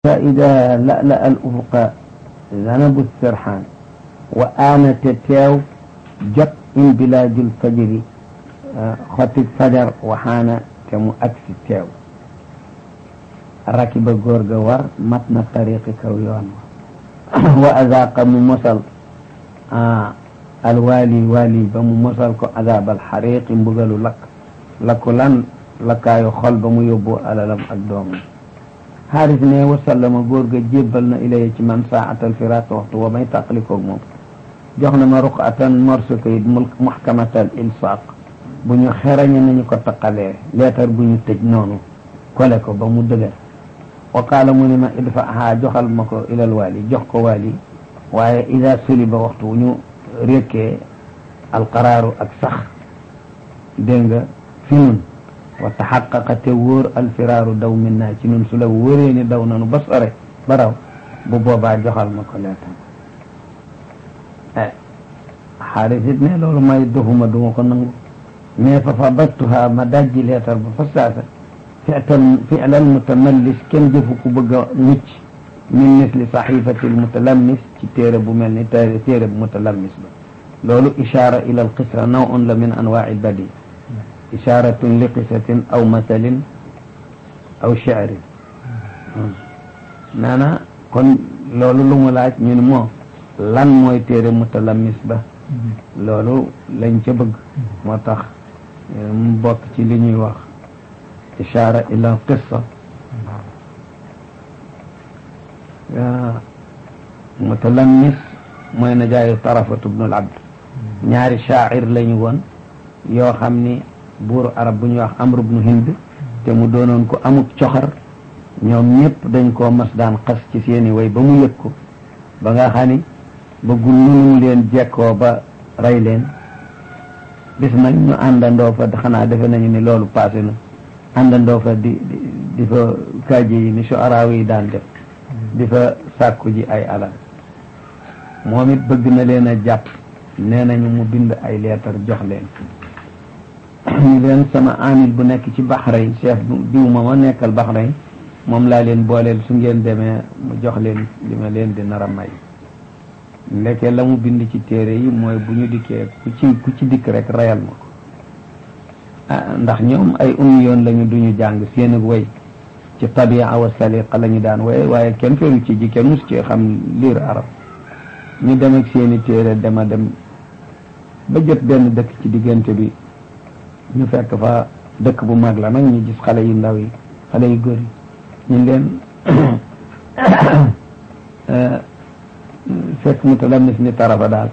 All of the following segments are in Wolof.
فإذا لألأ الأفق ذنب السرحان وآنت تيو جت إن بلاد الفجر خط الفجر وحان تمو أكس تيو ركب غورغ ور متن طريق كويون وأذاق ممصل آه الوالي والي بممصل كو عذاب الحريق مبغلو لك لكو لن لكايو خل بمو يبو ألالم أقدوم xaaris ne wasallama góor ga jébbal na ilaya ci man saatal firaaq waxtu wa may tàqalikoog moom jox na ma ruqatan morso kayit muxkamatal ilsaq bu ñu xerañe nañu ko taqalee leetar bu ñu tëj noonu kole ko ba mu dëgër wa qaala mu ne ma idfa haa joxal ma ko ilal waali jox ko waali waaye ida suliba waxtu wu ñu rékkee alqaraaru ak sax dégg nga fi nun wa taxaqaqa te wóor alfiraaru daw min naa ci nun su la wóoree ni daw nanu ba sore ba raw bu boobaa joxal ma ko leetam xaaris it ne loolu may doxuma duma ko nangu mais fa fadattuha ma dajji leetar ba fa saasa fi'tal fi'lal mutamallis kenn jëfu ku bëgg a mucc min misli saxifati almutalammis ci téere bu mel ni téere téere bu mutalammis ba loolu ishaara ila alqisra nawun la min anwaa'i albadi isharatun li qisatin aw masalin aw sha'rin naana kon loolu lu mu laaj ñu ne moo lan mooy téere mutalamis ba loolu lañ ca bëgg moo tax mu bokk ci li ñuy wax ishara ila qissa mutalamis mooy na jaayu tarafatu bnul abd ñaari shaa'ir lañu woon yoo xam ni buuru arab bu ñuy wax amru bnu hind te mu doonoon ko amuk coxar ñoom ñëpp dañ koo mas daan xas ci seeni way ba mu yëg ko ba nga xam ni bëggul nunum leen jekkoo ba rey leen bis nag ñu àndandoo fa xanaa defe nañu ni loolu passé na àndandoo fa di di fa kaaji yi ni soaraaw yi daan def di fa sàkku ji ay alal moom it bëgg na leen a jàpp nee nañu mu bind ay leetar jox leen ñu leen sama amil bu nekk ci Bahrain chef diw ma ma nekkal Bahrain moom laa leen booleel su ngeen demee mu jox leen li ma leen di nar a may ndeke la mu bind ci téere yi mooy bu ñu dikkee ku ci ku ci dikk rek rayal ma ko ah ndax ñoom ay ummi yoon lañu duñu jàng seen ak way ci tabia wa saliqa la ñu daan waye waaye kenn feeru ci ji kenn mus ci xam liir arab ñu dem ak seeni téere dema dem ba jot benn dëkk ci diggante bi ñu fekk fa dëkk bu mag la nag ñu gis xale yu ndaw yi xale yu góor yi ñu leen fekk mu talamis ni tarafa daal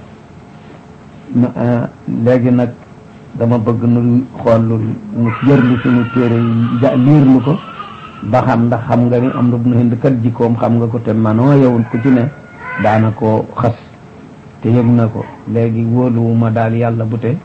léegi nag dama bëgg nu xool lu nu jërlu suñu téere yi ja liir lu ko ba xam ndax xam nga ni am na bu nu hind kat jikkoom xam nga ko te manoo yowul ku ci ne daana ko xas te yëg na ko léegi wóoluwuma daal yàlla bu te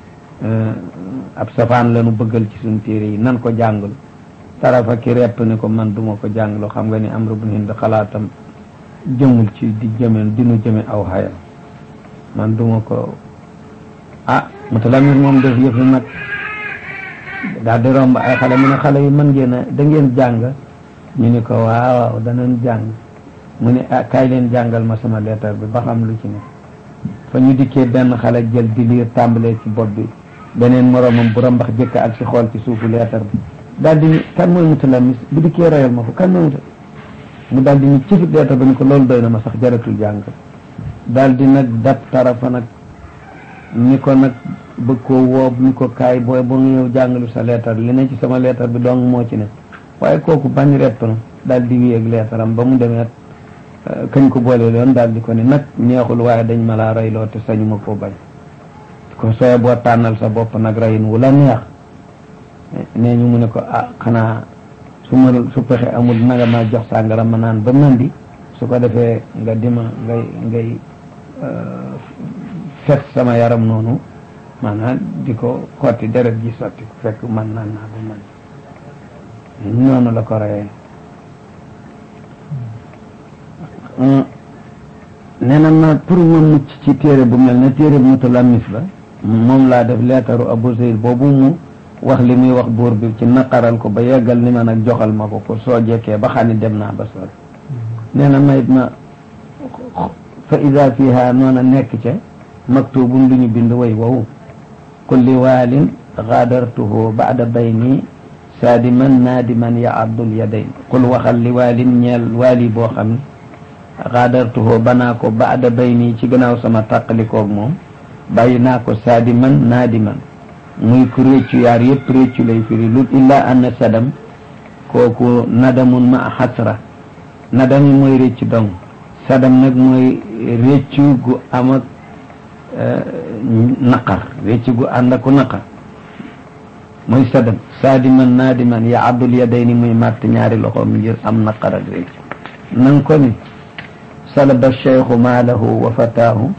ab safaan la nu bëggal ci suñu téere yi nan ko jàngul tarafa ki repp ni ko man duma ko jàngloo xam nga ni am rubnu hind xalaatam jëmul ci di jëme dinu jëme aw xayam man duma ko ah mutalamit moom def yëfi nag daal di romb ay xale mu ne xale yi mën ngeen a da ngeen jàng ñu ni ko waaw waaw danañ jàng mu ne ah kaay leen jàngal ma sama leetar bi ba xam lu ci ne fa ñu dikkee benn xale jël di liir tàmbalee ci bopp bi beneen moroomam bu rambax jëkk ak si xool ci suufu leetar bi daal di ni kan mooy mutalamis bu dikkee rayal ma ko kan mooy muta mu daal di ni cifit leetar ba ni ko loolu doy na ma sax jaratul jàng daal di nag dab tarafa nag ni ko nag bëgg koo woob ni ko kaay booy boo nga ñëw jàngalu sa leetar li ne ci sama leetar bi dong moo ci ne waaye kooku bañ repp na daal di wéy ak leetaram ba mu demee kañ ko boole loon daal di ko ni nag neexul waaye dañ ma laa reyloo te sañu ma koo bañ ko sooy boo tànnal sa bopp nag reyin wu la neex nee ñu mu ne ko ah xanaa su ma su pexe amul nanga ma jox sàngara ma naan ba mandi su ko defee nga dima ngay ngay fet sama yaram noonu maanaam di ko xotti deret ji sotti ko fekk man naan naa ba man noonu la ko reyee nee na ma pour ma mucc ci téere bu mel ne téere bu mutalamis ba moom laa def leetaru Abu Zayd boobu mu wax li muy wax buur bi ci naqaral ko ba yeggal ni ma nag joxal ma ko ko soo jekkee ba xam ne dem naa ba sori nee na mayit ma fa ida fiha noona nekk ca maktubun lu ñu bind way wow kulli waalin gaadartuhu baada bayni saadiman naadiman ya abdul yadayn qul waxal li waalin ñeel waali boo xam ne gaadartuhu banaa ko baada bayni ci gannaaw sama tàqalikoog moom bàyyi naa ko saadiman naadiman muy ku réccu yaar yëpp réccu lay firi lu illa anna sadam kooku nadamun ma xasra nadami mooy réccu dong sadam nag mooy réccu gu am ak naqar réccu gu ànd aku naqar mooy sadam saadiman naadiman ya abdul yadayni muy màtt ñaari loxoom ngir am naqar ak réccu nang ko ni salaba cheikhu maalahu wa fataahu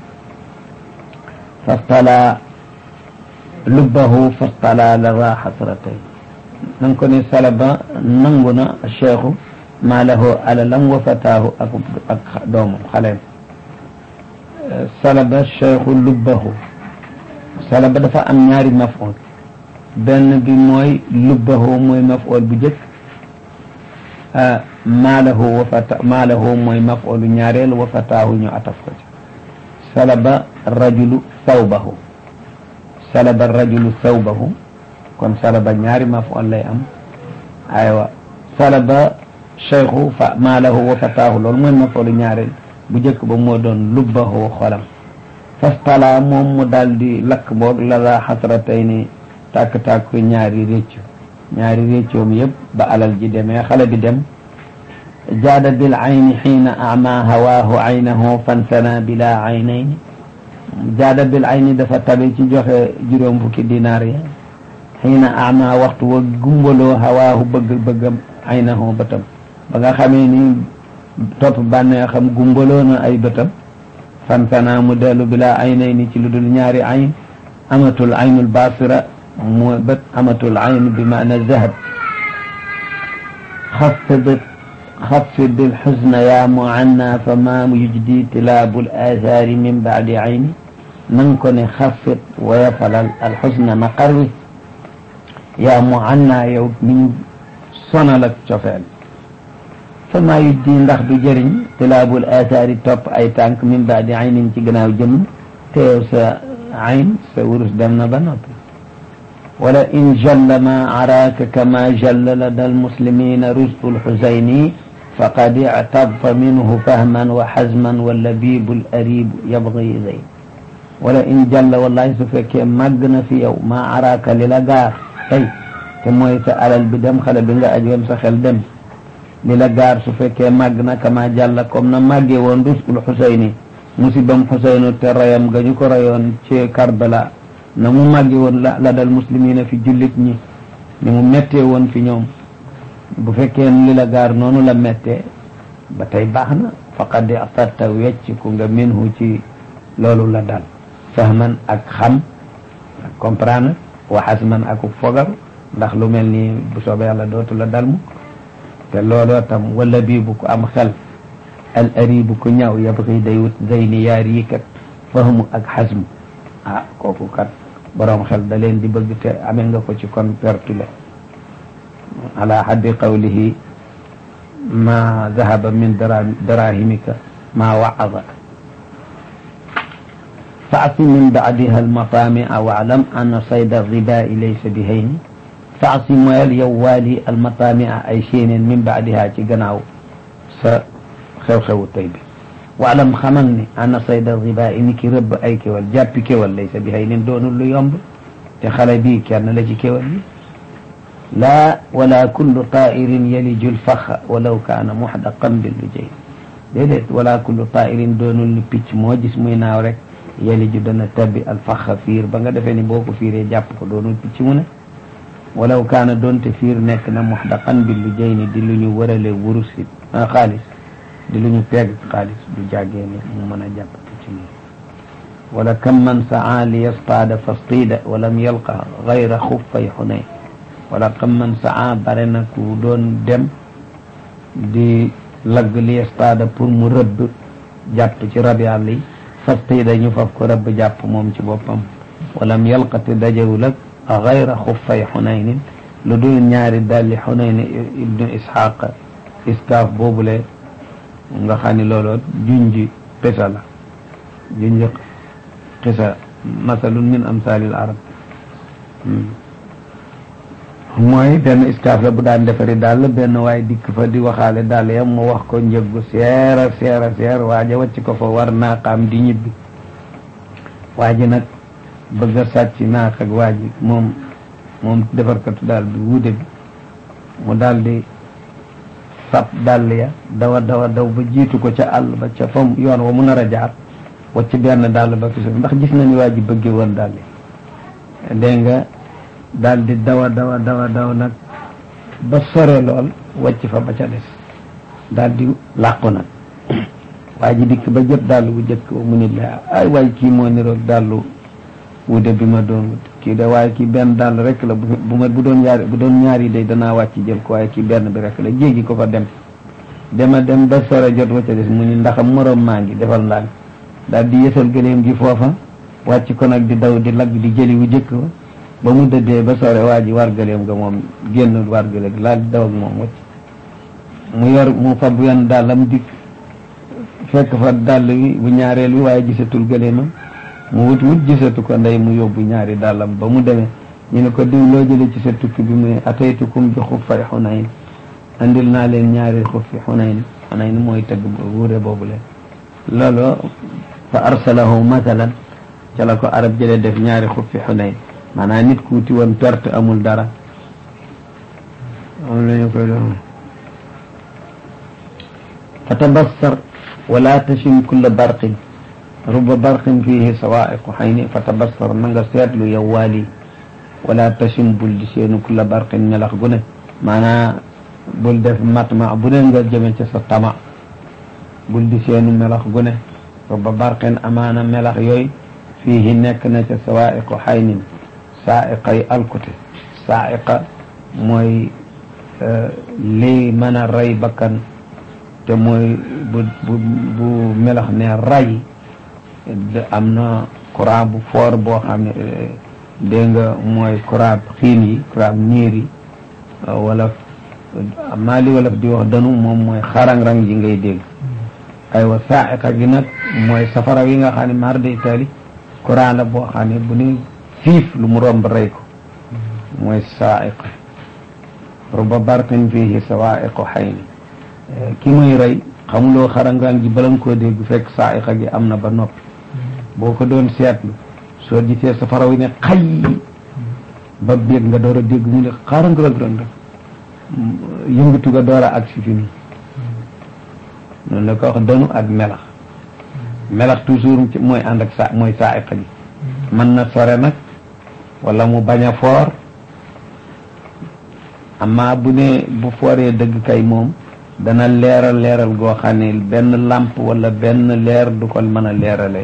fastala lubbahu fastala lawa xasratay nang ko ni salaba nangu na cheikhu maalahu alalam wa fataahu ak ak doomam xaleem salaba cheikhu lubbahu salaba dafa am ñaari maf'ul benn bi mooy lubbahu mooy maf'ul bu jëkk maalahu wa fata maalahu mooy maf'ulu ñaareel wa fataahu ñu ataf ko ci salaba rajulu sawbahu salaba rajulu sawbahu kon salaba ñaari maf'ul lay am aywa salaba cheikhu fa maalahu wa fataahu loolu mooy maf'ulu ñaareel bu jëkk ba moo doon lubbahu xolam fastala moom mu daal di lakk boog la la xasratay ni tàkk-tàkk ñaari réccu ñaari réccoom yëpp ba alal ji demee xale bi dem jaada bil ayni xiina ama hawaahu aynahu fansana bila aynayni jaada bil ayni dafa tabe ci joxe juróom fukki dinaar ya xiina ama waxtu wa gumbaloo hawaahu bëgg bëggam aynahu bëtam ba nga xamee ni topp bànnee xam gumbaloo na ay bëtam fansana mu dellu bila aynayni ci lu dul ñaari ayn amatul aynul basira mooy bët amatul ayn bi maana zahab xafid xafid alxusna yaa muanna fa ma yujdi tilaabu alaathaari min baadi ayni nang ko ne xafid wayafalal alxusna naqar wi yaa muanna yow mi ñu sonal ak cofeel fa ma yujdi ndax du jëriñ tilaabu alaathaari topp ay tànk min baadi aynin ci gannaaw jëm teew sa ayn sa wurus dem na ba noppi wala in jalla ma araaka kama jalla lada almuslimina rusdu lxusayni faqad ictabta minhu fahman wa xazman wa labibu laribu yabgi zayn wala in jalla wallahi su fekkee màgg na fi yow ma araaka li la gaar tey te mooy sa alal bi dem xale bi nga ajoon sa xel dem li la gaar su fekkee màgg na kama jalla comme na màggee woon rusdul xusayni musibam xusaynu te rayam ga ñu ko rayoon ci Karbala na mu màgge woon la la dal muslimina fi jullit ñi ni mu méttee woon fi ñoom bu fekkee li la gaar noonu la méttee ba tey baax na faqad afatta wecc ku nga minhu ci loolu la dal fahman ak xam ak comprendre wa hasman ak fogar ndax lu mel ni bu soobee yàlla dootu la dal mukk te looloo tam wala bii bu ko am xel al aribu ku ñaaw yabxi day wut zeyni yaar yi kat fahmu ak xasmu ah kooku kat boroom xel da leen di bëgg te amee nga ko ci kon pertu le ala haddi qawlihi ma dahaba min darahimika ma waada faasi min baadiha almatami'a waalam anna sayda ribai laysa bi hayni faasi moyal yow waali almatami'a ay séeneen min baadiha ci gannaaw sa xew-xewu tey bi waalam xamal ni ana sayda riba i ni ki rëbb ay kéwal jàppi kéwal laysa bi hay nin doonul lu yomb te xale bii kenn la ci kéwal yi laa wala kullu tairin yaliju lfaxa walaw kaana muxdaqan billu jay déedéet wala kullu tairin doonul ni picc moo gis muy naaw rek yaliju dana tabbi alfaxa fiir ba nga defee ni boo ko fiiree jàpp ko doonul picc mu ne walaw kaana doonte fiir nekk na muxdaqan billu jay ni di lu ñu wërale wurus it xaalis di lu ñu peeg xaalis du jàggee ni mu mën a jàpp ci nii wala kam man saa li yastaada fastiida walam yalqa gayra xuffay xunay wala kam man saa bare na ku doon dem di lagg li yastaada pour mu rëbb jàpp ci rab yàlla yi fastiida ñu faf ko rëbb jàpp moom ci boppam walam yalqa te dajewul ak gayra xuffay xunaynin lu dul ñaari dalli xunayn ibnu isxaq iskaaf boobule nga xam ni looloo junji xisa la junji xisa masalun min amsalil arab mooy benn iskaaf la bu daan defari daal benn waaye dikk fa di waxaale daal yam mu wax ko njëggu seera seera seer waaja wàcc ko fa war naaqaam di ñibbi waa ji nag bëgg a sàcc naaq ak waa ji moom moom defarkatu daal bi wuude bi mu daal di sab dàll ya dawa dawa daw ba jiitu ko ca àll ba ca fa yoon wa mu nar a jaar wacc benn dàll ba fi suuf ndax gis na ni waa ji bëgge woon dàll yi dégg nga daal di dawa dawa dawa daw nag ba sore lool wacc fa ba ca des daal di làqu nag waa ji dikk ba jot dàll bu jëkk mu nit la ay waay kii moo niroog dàllu wude bi ma doon wut kii de waaye kii benn dàll rek la bu ma bu doon ñaari bu doon ñaari day danaa wàcc jël ko waaye kii benn bi rek la jéggi ko fa dem dema dem ba sore jot wa ca des mu ni ndax moroom maa ngi defal ndànk daal di yësal gëléem gi foofa wàcc ko nag di daw di lagg di jëli wu jëkk ba ba mu dëddee ba sore waa ji war gëléem nga moom génn war gëléem laal di daw ak moom wacc mu yor mu fab yenn dàllam dikk fekk fa dàll wi bu ñaareel wi waaye gisatul gëléemam mu wut wut gisatu ko ndey mu yóbbu ñaari dàllam ba mu demee ñu ne ko diw loo jële ci sa tukki bi mu ne ataytukum bi xuffay xunayn andil naa leen ñaari xuffi xunayn xunayn mooy tëgg wuure boobu leen loolu fa arsalahu mathalan ca la ko arab jële def ñaari xuffi xunayn maanaam nit ku wuti woon perte amul dara am lañu koy doon fa tabassar wala tachim kulla barqin ruba barqin fihi sawaiqu xayni fa tabassar na nga seetlu yow waali wala tachim bul di seenu kulla barqin melax gu ne maanaa bul def matma bu ne nga jëme ca sa tama bul di seenu melax gu ne ruba barqin amaana melax yooyu fihi nekk na ca sawaiqu xaynin saaiqa yi alkute saaiqa mooy lii mën a rey bakkan te mooy bu bu bu melax ne ray am na courant bu fort boo xam ne dégg nga mooy courant xiin yi courant niir yi wala maa li wala di wax danu moom mooy xarang-rang ji ngay dégg aywa saaiqa gi nag mooy safara yi nga xam ne mar de itali courant la boo xam ne bu ni fiif lu mu romb rey ko mooy saaiqa ruba barqin fihi sawaiqu xayni ki muy rey xamuloo xarangaan ji bala nga koo dégg fekk saaiqa gi am na ba noppi boo ko doon seetlu soo gisee safara wi ne xay ba béeg nga door a dégg mu ne xarangrang rek yëngatu nga door a ak si fi nii noonu la ko wax danu ak melax melax toujours mooy ànd ak sa mooy saaiqa gi mën na sore nag wala mu bañ a foor amma bu ne bu fooree dëgg kay moom dana leeral leeral goo xam ne benn làmp wala benn leer du ko mën a leeralee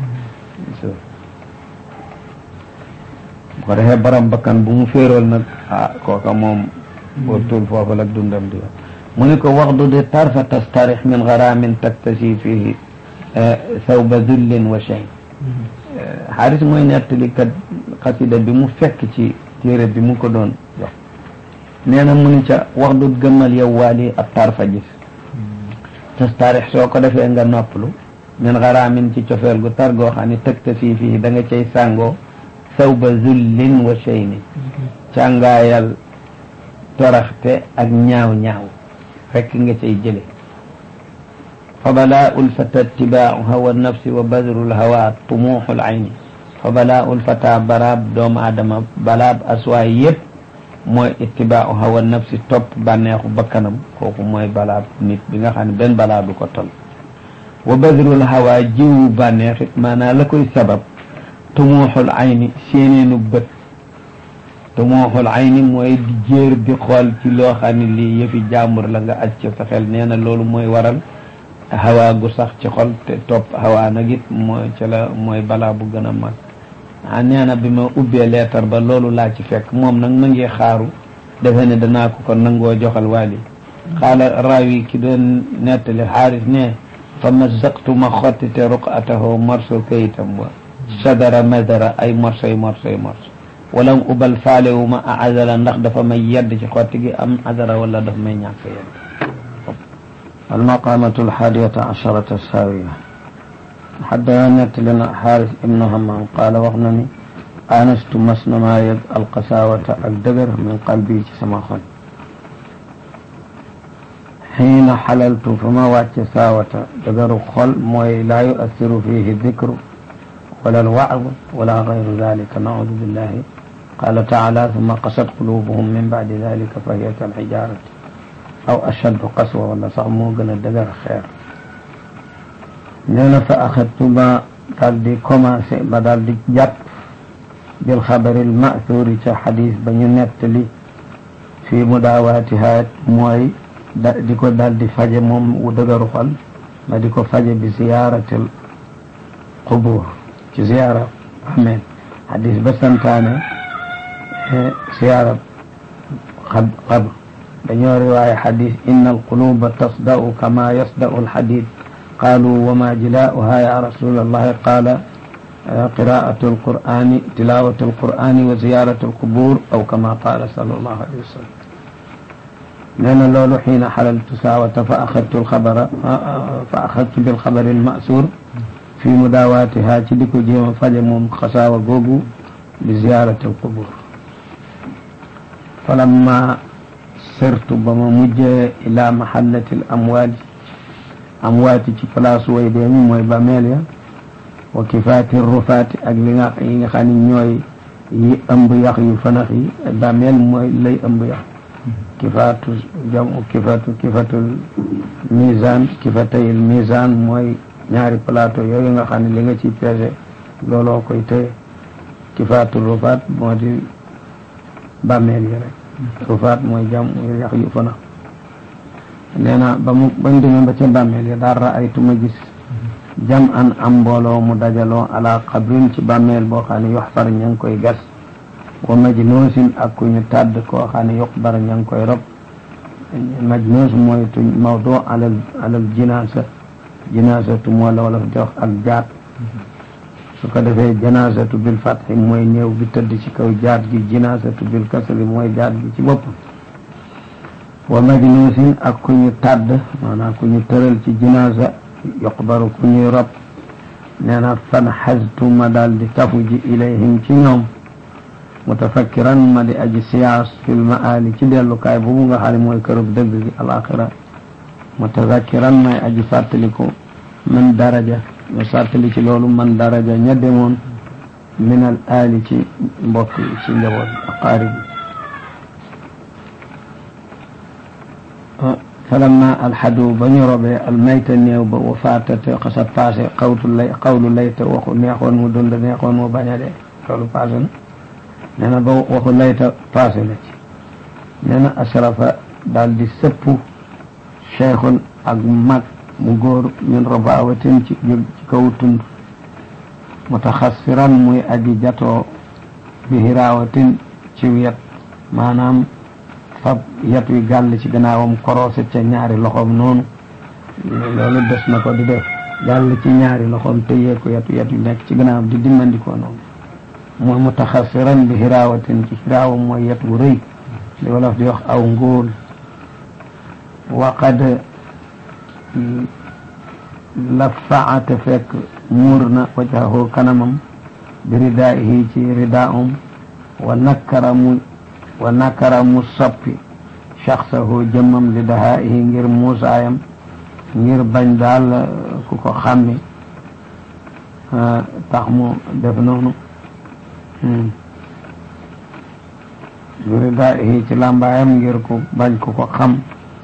bu ko defee borom bakkan bu mu féerool nag ah kooka moom wartul foofu la dundam di mu ne ko waxdu de tarfa tastarix min garamin taktasi fihi sawba dullin wa shay xaaris mooy nettali kat xasida bi mu fekk ci téere bi mu ko doon jox nee na mu ni ca wax du gëmmal yow waali ab tarfa gis tastarix soo ko defee nga noppalu min xaraamin ci cofeel gu tar goo xam ne tëgta fii fii da nga cay sàngoo sawba zullin wa shayni càngaayal toraxte ak ñaaw ñaaw fekk nga cay jële fa balaa ul fata ittibaau hawa nafsi wa badrul hawa tumuuxul ayni fa balaa ul fata baraab doomu aadama balaab aswaay yépp mooy ittibaau hawa nafsi topp bànneexu bakkanam kooku mooy balaab nit bi nga xam ne benn balaa du ko tol wa badrul hawa jiwu bànneexit maanaam la koy sabab tumuuxul ayni séeneenu bët tumuuxul ayni mooy di jéer di xool ci loo xam ne lii yëfi jàmbur la nga aj ca sa xel nee na loolu mooy waral hawa gu sax ci xol te topp hawa nag it mooy ca la mooy balaa bu gën a mag ah nee na bi ma ubbee leetar ba loolu laa ci fekk moom nag ma ngi xaaru defe ne danaa ko ko nangoo joxal waali xaala raawi ki doon nettali xaaris ne fa mazaqtu ma xottite ruqatahu morso kayitam wa sadara madara ay morsoy morsoy morso wala ubal faalewu ma a azala ndax dafa may yedd ci xotti gi am azara wala dafa may ñàkk yedd المقامة الحادية عشرة الساوية حدثنا لنا حارث ابن همام قال وغنني آنست مسن ما يد القساوة الدبر من قلبي سما خل حين حللت فما واتش ساوة دبر خل موي لا يؤثر فيه الذكر ولا الوعظ ولا غير ذلك نعوذ بالله قال تعالى ثم قست قلوبهم من بعد ذلك فهي كالحجارة أو أشد قسوة ولا صعمو gën a dëgër xeer nee na fa axadtu ba daal di commencé ba daal di jàpp bil xabaril mathuri ca xadis ba ñu nettali fii mudaawaatiha mooy da di ko daal di faje moom wu dëgëru xol ma di ko faje bi ziyaaratil qubur ci ziyaara ameen xadis ba santaane ziyaara xab xabr dañoo riwaaya xadis inna alquluba tasda'u kama yasda'u alxadid qaalu wama jilaa'uha ya rasul allahi qaala qiraa'atu alqur'ani tilaawatu alqur'ani wa ziyaaratu alqubur aw kama qaala sallallahu alayhi wa sallam nee na loolu xiina xalaltu saawata fa axadtu alxabara fa axadtu bilxabari almasuur fi mudaawaatiha ci di ko jéem a faje moom xasaawa googu bi ziyaarati alqubur falamma sirtu ba ma mujjee ila mahallati l amwaati amwaati ci place way dee ñi mooy bàmmeel ya wa kifaati rufaati ak li nga yi nga xam ne ñooy yi ëmb yax yu fanax yi bàmmeel mooy lay ëmb yax kifaatu jamu kifaatu kifatul misaan kifatayil misaan mooy ñaari plateau yooyu nga xam ne li nga ci peese looloo koy téye kifaatu rufaat moo di bàmmeel yi rek rufaat mooy jam yax yu fana nee na ba mu bañ demee ba ca bàmmeel yi daal raaytu ma gis jam an am mbooloo mu dajaloo ala qabrin ci bàmmeel boo xam ne yoxfar ña ngi koy gas wa majnuusin ak ku ñu tàdd koo xam ne yuqbar ña ngi koy rob majnuus mooy tu mawdu alal alal jinaasa jinaasatu moo la wala di wax ak jaat su ko defee janaasatu bil fatxi mooy néew bi tëdd ci kaw jaat gi jinaasatu bil kasri mooy jaat gi ci bopp wa majnuusin ak ku ñu tàdd maanaam ku ñu tëral ci jinaasa yuqbaru ku ñuy rob nee na fan xaztu ma daal di tafu ji ilayhim ci ñoom mutafakkiran ma di aji siyaas fil maali ci dellukaay boobu nga xam ne mooy kërub dëgg gi alaxira mutazakkiran may aji fàttaliku man daraja ñu fàttali ci loolu man daraja ña demoon min al aali ci mbokk yi ci njaboot aqaarib yi falamma alxadu ba ñu robee almayta néew ba wa faatate xasa passé xawtu lay xawlu layta waxu neexoon mu dund neexoon mu bañ a dee loolu passé na nee na ba waxu layta passé na ci nee na ashrafa daal di sëpp cheikhun ak mag mu góor min rabawatin ci jóg ci kaw tund mutaxassiran muy aji jatoo bi hiraawatin ci wet maanaam fab yat wi gàll ci gannaawam korose ca ñaari loxoom noonu loolu des na ko di def gàll ci ñaari loxoom téyee ko yat yat wi nekk ci gannaawam di dimmandikoo noonu mooy mutaxassiran bi hiraawatin ci hiraawa mooy yat wu rëy li wolof di wax aw ngóol waqad la faate fekk muur na wajahu kanamam bi ridaa'ihi ci ridaa'um wa nakkara mu wa nakkara mu soppi shaxsahu jëmmam li dahaa'ihi ngir muusaayam ngir bañ daal ku ko xàmmi tax mu def noonu bi ridaa'ihi ci làmbaayam ngir ku bañ ku ko xam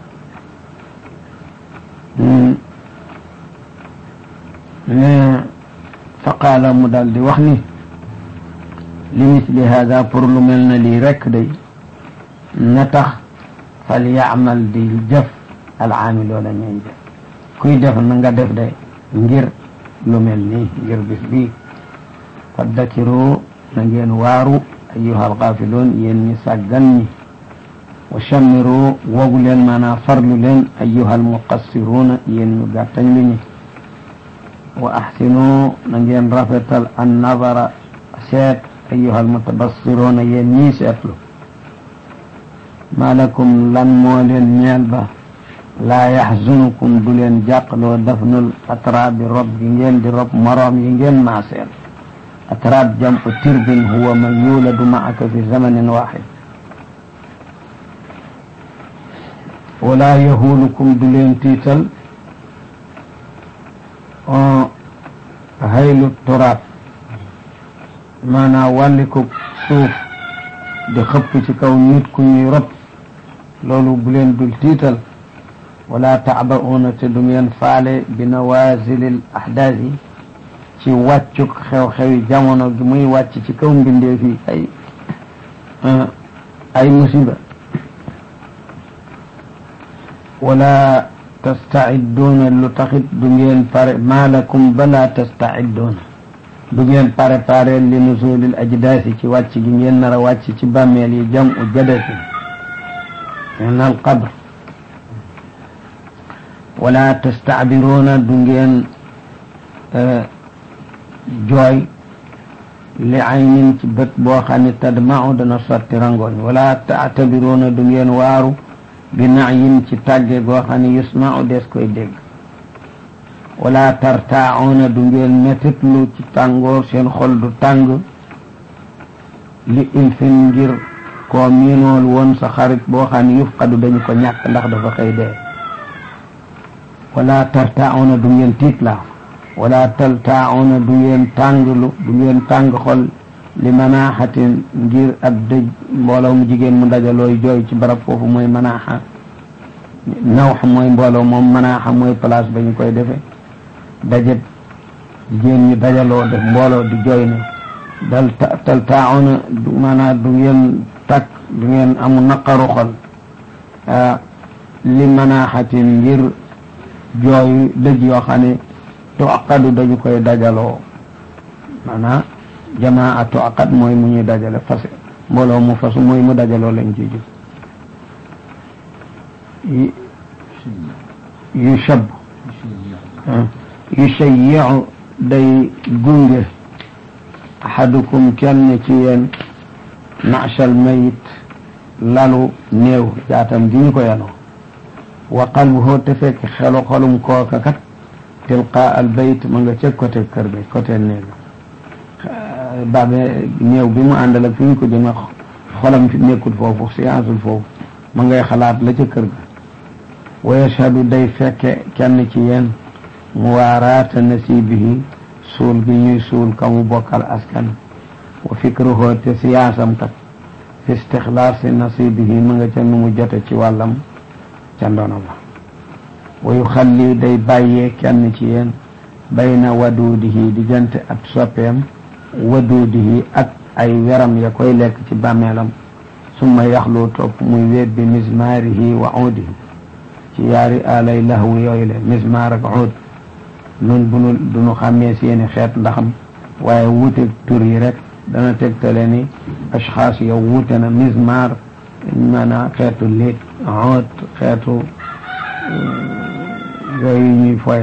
ne fa qaala mu daal di wax ni li misli hada pour lu mel na lii rekk day na tax fal yaamal di jëf alaamiloona ñeen jëf kuy def na nga def day ngir lu mel nii ngir bis bii faddakiru na ngeen waaru ayyuha alxaafiloon yéen ñi sàggan ñi wa chammiru wogu leen maanaam farlu leen ayyuha almuqassiruuna yéen ñu gàttañ lu ñi wa axsinu na ngeen rafetal an nazara seet ayyuha almutabassiruuna yéen ñii seetlu malakum lan moo leen ñeel ba laa yaxzunukum du leen jàqloo dafnul atraabi rob gi ngeen di rob moroom yi ngeen maaseel atraab jamu tirbin huwa man yuladu maaka fi zamanin waxid wala yahulukum du leen tiital haylu turaab maanaam wàlliku suuf di xëpp ci kaw nit ku ñuy rob loolu bu leen dul tiital wala taabauna te du ngeen faale bi nawazilil ahdaas yi ci wàccuk xew-xewi jamono gi muy wàcc ci kaw mbindeef yi ay ay musiba wala tastaidduuna lu taxit du ngeen pare maalakum bala tastaidduuna du ngeen préparé li nuzulil ajdaasi ci wàcc gi ngeen nar a wàcc ci bàmmeel yi jam u jadasi min al qabr wala tastacbiruuna du ngeen jooy li aynin ci bët boo xam ne tadmau dana sotti rangoñ wala taatabiruuna du ngeen waaru bi nayin ci tàgge goo xam ne yusmau des koy dégg wala tartaauna du ngeen metitlu ci tàngoor seen xol du tàng li ilfin ngir koo miinool woon sa xarit boo xam ne yufqadu dañu ko ñàkk ndax dafa xëy dee wala tartaauna du ngeen tiit la wala taltaauna du ngeen tànglu du ngeen tàng xol li manaaxatin ngir ab dëj mbooloo mu jigéen mu dajalooy jooy ci barab foofu mooy manaaxa nawx mooy mbooloo moom manaaxa mooy place ba ñu koy defee dajet jigéen ñi dajaloo def mbooloo di jooy ne dal tal taauna du maanaam du ngeen takk du ngeen amu naqaru xol li manaaxatin ngir jooy dëj yoo xam ne tuaqadu dañu koy dajaloo maanaam jamaa tuaqad mooy mu ñuy dajale fase mbooloo mu fasu mooy mu dajaloo lañ ci jóg yu shab yu shayyiu day gunge ahadukum kenn ci yéen nachal mayit lalu néew jaatam gi ñu ko yanoo wa qalbuhu te fekk xelu xolum kooka kat tilqa al bayt ma nga ca côté kër bi côté néeg baabe néew bi mu àndal ak fi ñu ko jëme xolam fi nekkul foofu scienceul foofu ma ngay xalaat la ca kër ga wa yashhadu day fekke kenn ci yéen muwaaraata nasibihi suul gi ñuy suul ka mu bokkal askan wa fikruhu te siyaasam kat fi istixlaasi nasibihi ma nga ca nu mu jote ci wàllam ca ndono ba wa yuxalli day bàyyee kenn ci yéen bayna waduudihi diggante ab soppeem waduudihi ak ay weram ya koy lekk ci bàmmeelam summa yaxlu topp muy wéet bi mismaarihi wa uudihi ci yaari alay lahwu yooyu le mismaar ak uud nun bunu duñu xàmmee seeni xeet ndaxam waaye wuute tur yi rek dana tegtale ni ashxaas yow wuute na mismaar maanaam xeetu liit uud xeetu yooyu ñuy foye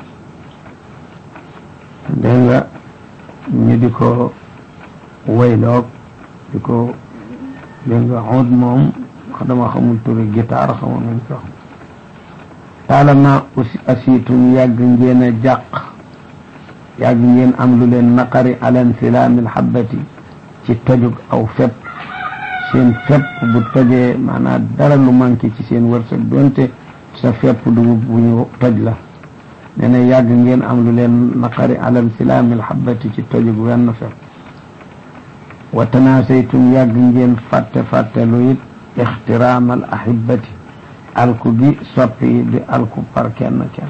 dégg nga ñu di ko wayloog di ko dégg nga uud moom dama xamul turi guitare xamul nañ ko xam taalama aussi asiitum yàgg ngeen a jàq yàgg ngeen am lu leen naqari alan filaamil xabbati ci tojug aw fepp seen fepp bu tojee maanaam dara lu manqué ci seen wërsëg donte sa fepp dugub bu ñu toj la nee na yàgg ngeen am lu leen naqari alan filaamil xabbati ci tojug wenn fepp wa tanaasaytum yàgg ngeen fàtte fàtte lu it ixtiraamal ahibati alku gi soppi di alku par kenn kenn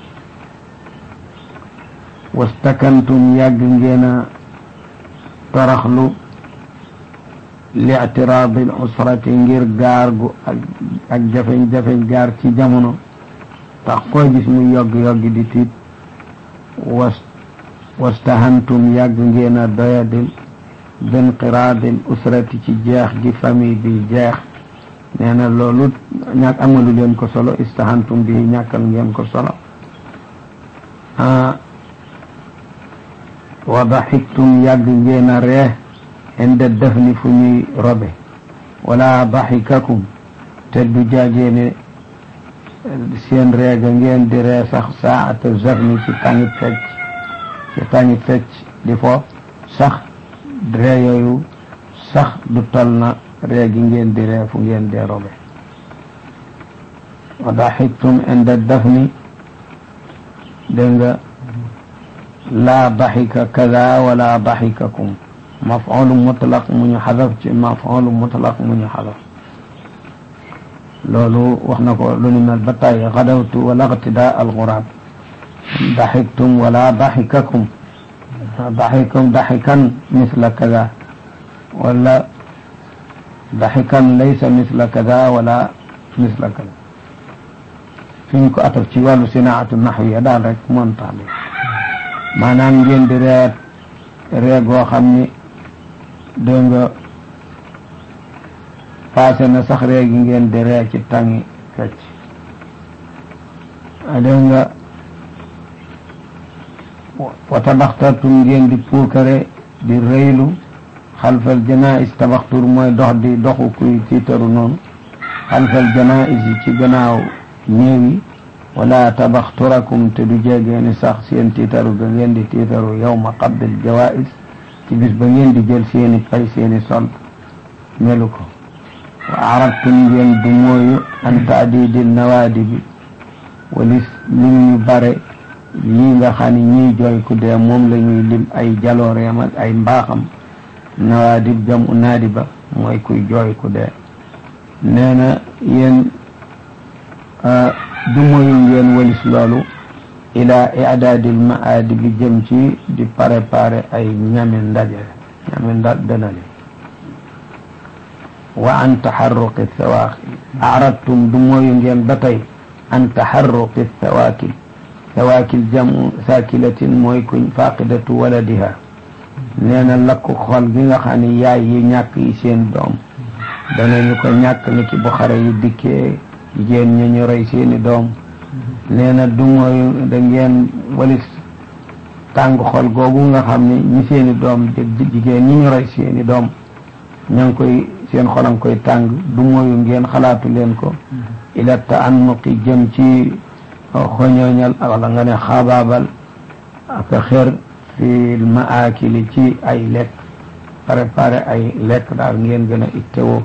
wastakantum yàgg ngeen a toraxlu li'tiraadi l usrati ngir gaar gu ak ak jafeñ-jafeñ gaar ci jamono tax koo gis mu yogg-yoggi di tiit was wastahantum yàgg ngeen a doyadil binqiraadil usrati ci jeex gi famille bi jeex nee na loolu ñàkk amalu leen ko solo istahantum bi ñàkkal ngeen ko solo wa daxiktum yàgg ngeen a ree inda dafni fu ñuy robe wala daxikakum te du jaageene seen reega ngeen di ree sax saata zarni ci tàngi fecc ci tàngi fecc di fo sax ree yooyu sax du tol na ree gi ngeen di ree fu ngeen dee robe wa daxiktum inda dafni dégg nga laa daxika kada wala daxikakum mafulu mutlaq mu ñu xadaf ci mafulu mutlaq mu ñu xadaf loolu wax na ko lu ni mel ba tey xadawtu wala iqtidaa alxuraab daxiktum wala daxikakum daxikum daxikan misla kada wala daxikan laysa misla kada wala misla kada fi ñu ko ataf ci wàllu sinaatu naxwiya daal rek montaale maanaam ngeen di reet ree goo xam ni dégg nga passé na sax ree gi ngeen di ree ci tàngi fecc dégg nga wa tabaxtartum ngeen di puukare di rëylu xalfal janais tabaxtur mooy dox di doxu kuy tiitaru noonu xalfal janais yi ci gannaaw néew yi wala tabaxturakum te du jegeeni sax seen tiitaru ga ngeen di tiitaru yawma qabdil jawais ci bis ba ngeen di jël seeni pay seeni sol melu ko wa aradtum ngeen du mooyu an taadidi nawaadi bi walis lim ñu bare lii nga xam ne ñiy jooy ku dee moom la ñuy lim ay jalooreem ak ay mbaaxam nawaadib jam u naadi ba mooy kuy jooy ku dee nee na yéen du mooyu ngeen walis loolu ila idaadil maadi bi jëm ci di préparer ay ñami ndaje ñami nda dënale wa an taxarruqi sawaaqil aradtum du mooyu ngeen ba tey an taxarruqi sawaakil sawaakil jamu saakilatin mooy kuñ faqidatu waladiha nee na lakku xol gi nga xam ne yaay yi ñàkk yi seen doom danañu ko ñàkk ni ki bu xare yi dikkee jigéen ña ñu rey seeni doom nee na du mooy da ngeen walis tàng xol googu nga xam ne ñi seeni doom jigéen ñi ñu rey seeni doom ña ngi koy seen xolam koy tàng du mooyu ngeen xalaatu leen ko ila taannuqi jëm ci xoñooñal wala nga ne xaabaabal ak xer fi maakili ci ay lekk préparé ay lekk daal ngeen gën a ittewoo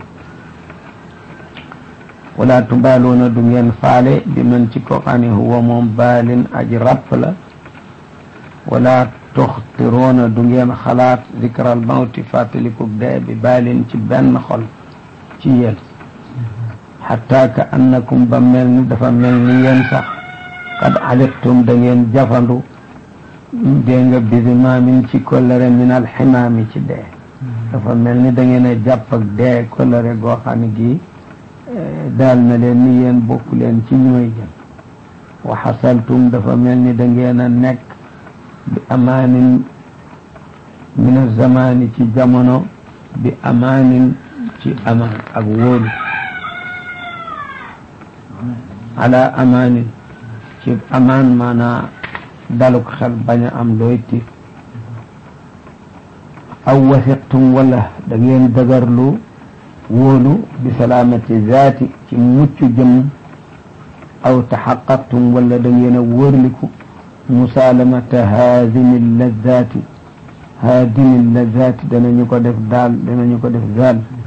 wala tubaaluuna du ngeen faale bi man ci ko xam ne huwa moom baalin aji ràpp la wala tuxtiroona du ngeen xalaat zikral mawti fàttaliku dee bi baalin ci benn xol ci yéen xataa ka annakum ba mel ni dafa mel ni yéen sax qad aliktum da ngeen jafandu dégg nga bisimaamin ci kollëre min alximaami ci dee dafa mel ni da ngeen a jàpp ak dee kollëre goo xam ne gii daal na leen ni yéen bokk leen ci ñooy jëm wa xasaltum dafa mel ni da ngeen a nekk bi amaanin min azamaani ci jamono bi amaanin ci amaan ak wóolu ala amaanin ci amaan maanaa daluk xel bañ a am looy tiit aw wasiqtum wala da ngeen dëgërlu wóolu bi salaamati zaati ci mucc jëm aw taxaqaqtum wala da ngeen a wóorliku musaalamata haadimi lazaati haadimi lazaati danañu ko def daal danañu ko def zaal